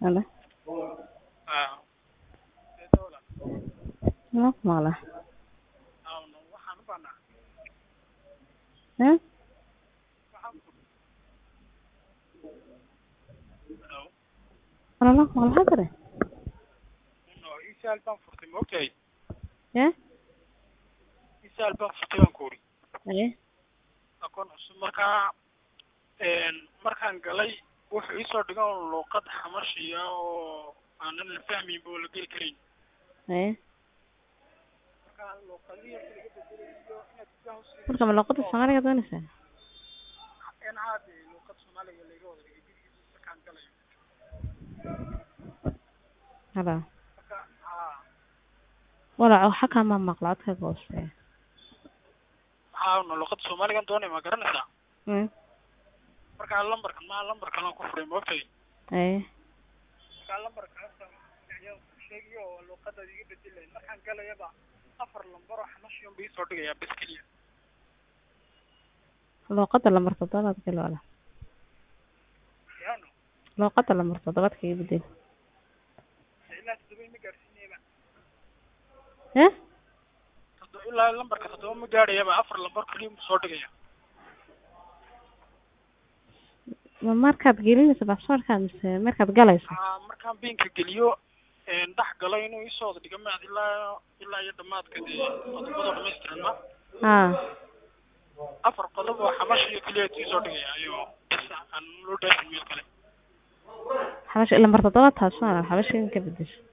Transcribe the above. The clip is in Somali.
Halo. Ah, Ma ku maqlaa? awno waxaan u baahnaa Eh? waxaan Hello. Walaalo ku maqlaa kare? No, isaal baan furtay ma ogtahay Eh? isaal baan furtay baan ku uri Eh? aqoon cusub markaa een markaan galay wuxuu iisoo dhigan oo luuqad xamashiya oo aanan la fahmayn oo la geli karayn Eh? markaa luuqadihii laga bedelayo inaad gudaha usii Marka ma luqadda Soomaaliga doonaysaa? in haade luuqad soomaaliga laga wada dhigay gurigiisa markaan galayo Halo. marka haa Walaa waxa kama maqlaa codka gooste. haa no luuqada soomaaligan doonay ma garanaysaa Eh? markaa lambarkan maa lambarkan aan ku furay ma ogtahay Eh? markaa lambarkaas ayaa sheegayo oo luuqadaad iga bedelay markaan galayaba afar lambar oo xamashi un ba iisoo dhigayaa bes keliya Luqadda lambar toddobaad gal wala. yaano Luqadda lambar toddobaad kaga bedel. ilaa toddoba ma gaarsiinayaba Eh? toddoba ilaa lambarka toddoba ma gaadhayaba afar lambar keliya mu soo dhigaya Ma markaad gelinayso baasaboorka mise markaad galayso? haa markaan biinka geliyo een dhex galo inuu iisoo wada dhigo maad ilaa ilaa iyo dhamaadka dee qodobada dhamaystiran ma Ah. afar qodob oo xamashi keliya iisoo dhigaya ayo bes aan loo dhaafin meel kale Xabash lambar toddobaad taas waa xabash in ka bedesho.